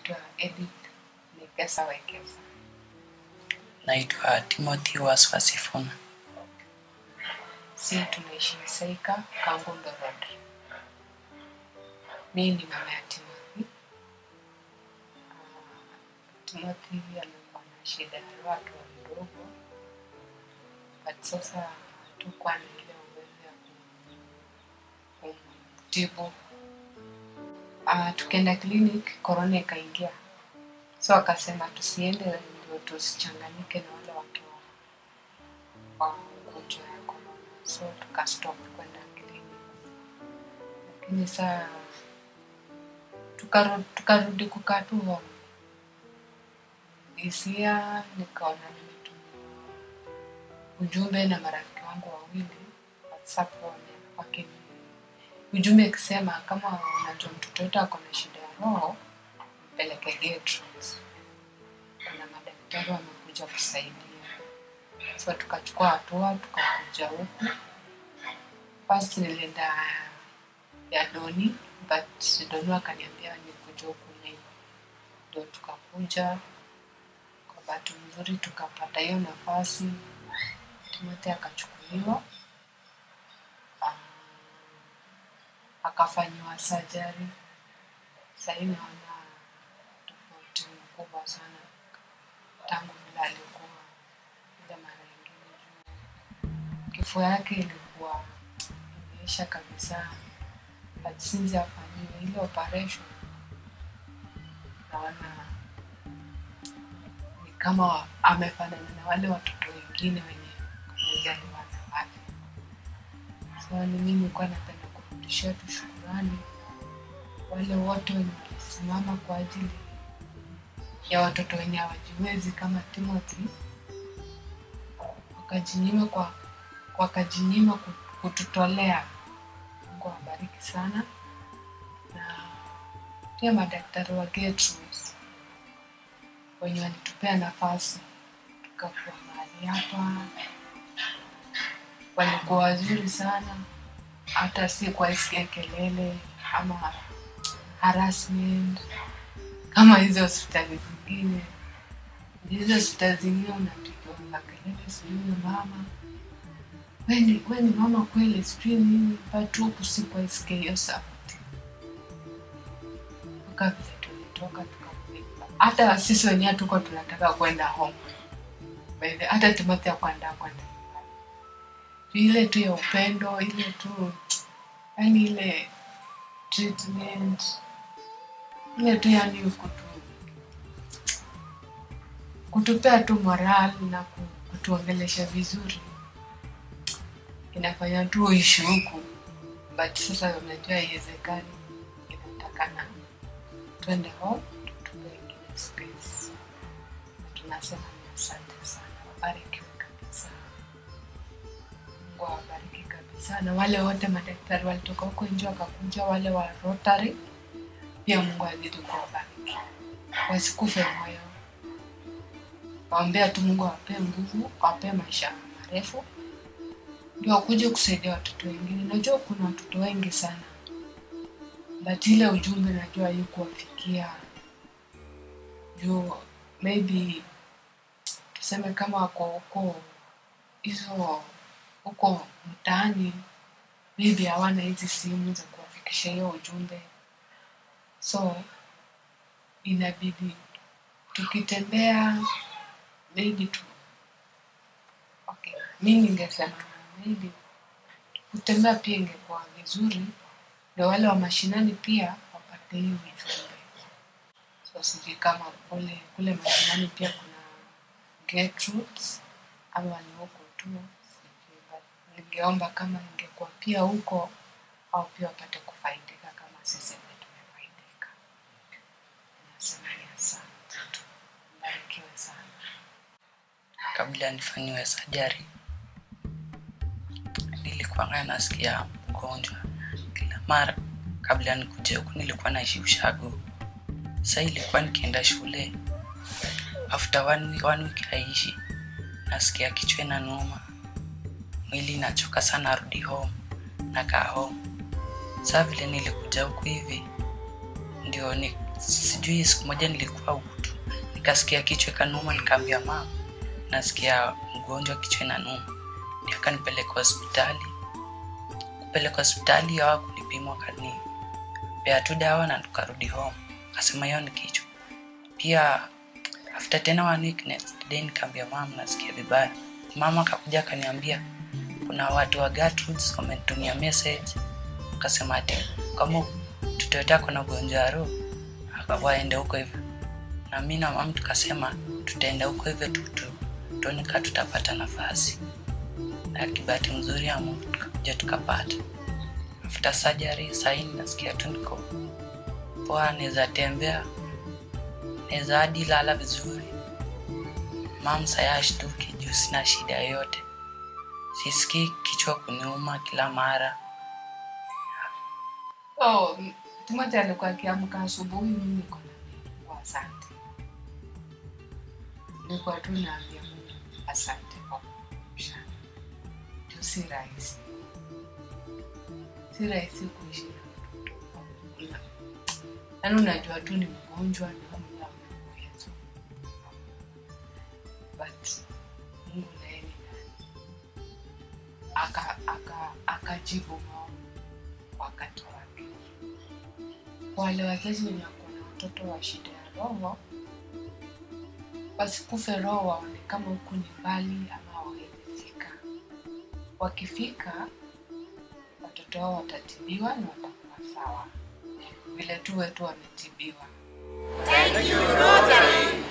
naitwa Edith Nikesa Wekesa. naitwa timothy waswasifuna Si tunaishi Saika, Kangundo Road. Mimi ni mama ya Timothy. Ah, Timothy amekuwa na shida ya watu wadogo, but sasa hatukuwa na ile uwezo ya kum- kumtibu. Ah, tukaenda clinic, corona ikaingia, so akasema tusiende ndio tusichanganyike na wale watu wa wa ugonjwa ya corona, so tukastop kwenda clinic, lakini saa tukarudi tukarudi kukaa tu home. Hisia nikaona nimetumia ujumbe na marafiki wangu wawili WhatsApp wame- wakini ujumbe ikisema kama unajua mtoto wetu ako na shida ya roho mpeleke Gertrudes. Kuna madaktari wamekuja kusaidia, so tukachukua hatua tukakuja huku. First nilienda ya Doni but Doni akaniambia nikuja huku Nei, ndo tukakuja. Kwa bahati nzuri tukapata hiyo nafasi, Timothy akachukuliwa Ah, akafanyiwa surgery. Sahii naona tofauti mkubwa sana tangu vile alikuwa ile mara ingine juu kifua yake ilikuwa imeisha kabisa, but since afanyiwe ile operation naona ni kama amefanana na wale watoto wengine wenye wamezaliwa na wale. So ni mimi nilikuwa napenda kurudishia tu shukurani wale wote wenye walisimama kwa ajili ya watoto wenye hawajiwezi kama Timothy, wakajinyima kwa wakajinyima ku- kututolea. Mungu awabariki sana, na pia madaktari wa Gertrudes wenye walitupea nafasi tukakuwa mahali hapa, walikuwa wazuri sana, hata si kuwasikia kelele ama harassment kama hizo hospitali zingine. Hizo hospitali zingine unapigwa makelele, sijui mama weni weni mama kweli, sijui nini, but huku sikuwaisikia hiyo sauti mpaka vile tulitoka tukafika. Hata sisi wenyewe tuko tunataka kwenda home, By the- hata Timothy akwenda kwenda nyumbani. ile tu ya upendo, ile tu yani ile treatment ile tu yani kutu kutupea tu moral na ku- kutuongelesha vizuri inafanya tu uishi huku but sasa unajua haiwezekani inatakana twende home tutupe ingine space na tunasema ni asante sana wabarikiwe kabisa mungu awabariki kabisa na wale wote madaktari walitoka huko nje wakakuja wale wa rotary pia mungu azidi kuwabariki wasikufe moyo waombea tu mungu awapee nguvu awapee maisha marefu ndio wakuje kusaidia watoto wengine najua kuna watoto wengi sana but ile ujumbe najua haikuwafikia juu maybe tuseme kama wako huko hizo huko mtaani maybe hawana hizi simu za kuwafikisha hiyo ujumbe so inabidi tukitembea maybe tu okay mi ningesema maybe kutembea pia ingekuwa vizuri ndio wale wa mashinani pia wapate hii ujumbe so sijui kama kule kule mashinani pia kuna Gertrudes ama ni huko tu sijui but ningeomba kama ingekuwa pia huko au pia wapate kufaidika kama sisi vile tumefaidika nasema ni asante tu mbarikiwe sana kabla nifanyiwe sajari nilikuwa nasikia mgonjwa kila mara kabla nikuje huku nilikuwa naishi ushago sa ilikuwa nikienda shule after one week, one week aishi nasikia kichwa na noma mwili inachoka sana arudi home nakaa home saa vile nilikuja huku hivi ndio ni, sijui siku moja nilikuwa huku tu nikasikia kichwa ikanuma nikaambia mama nasikia mgonjwa kichwa inanuma Ndio akanipeleka hospitali kupeleka hospitali hawa kulipimwa kani pea tu dawa na tukarudi home akasema hiyo ni kichwa pia after tena one week next day nikaambia mama nasikia vibaya mama akakuja akaniambia kuna watu wa Gertrudes wamenitumia message akasema ati kama mtoto yote ako na ugonjwa wa roho aka- waende huko hivyo na mi na mama tukasema tutaenda huko hivyo tu tu- tuone kaa tutapata nafasi na kibahati mzuri ya Mungu tukakuja tukapata after surgery saini nasikia tu niko poa naweza tembea naweza hadi lala vizuri mam sayashtuki juu sina shida yoyote sisikii kichwa kuniuma kila mara Oh, Timothy alikuwa akiamka asubuhi, mimi niko na Mungu asante. Nilikuwa tu naambia Mungu asante kwa kuamsha. Ndio si rahisi, si rahisi kuishi na mtoto. Una- Yaani unajua tu ni mgonjwa na hamna uwezo, but Mungu naye ni nani, aka aka akajibu maombi kwa wakati wake. Kwa wale wazazi wenye wako na watoto wa shida ya roho, wasikufe roho, waone kama huku ni mbali ama hawawezi fika. Wakifika watoto wao watatibiwa na watakuwa sawa, vile tu wetu wametibiwa. Thank you, Rotary.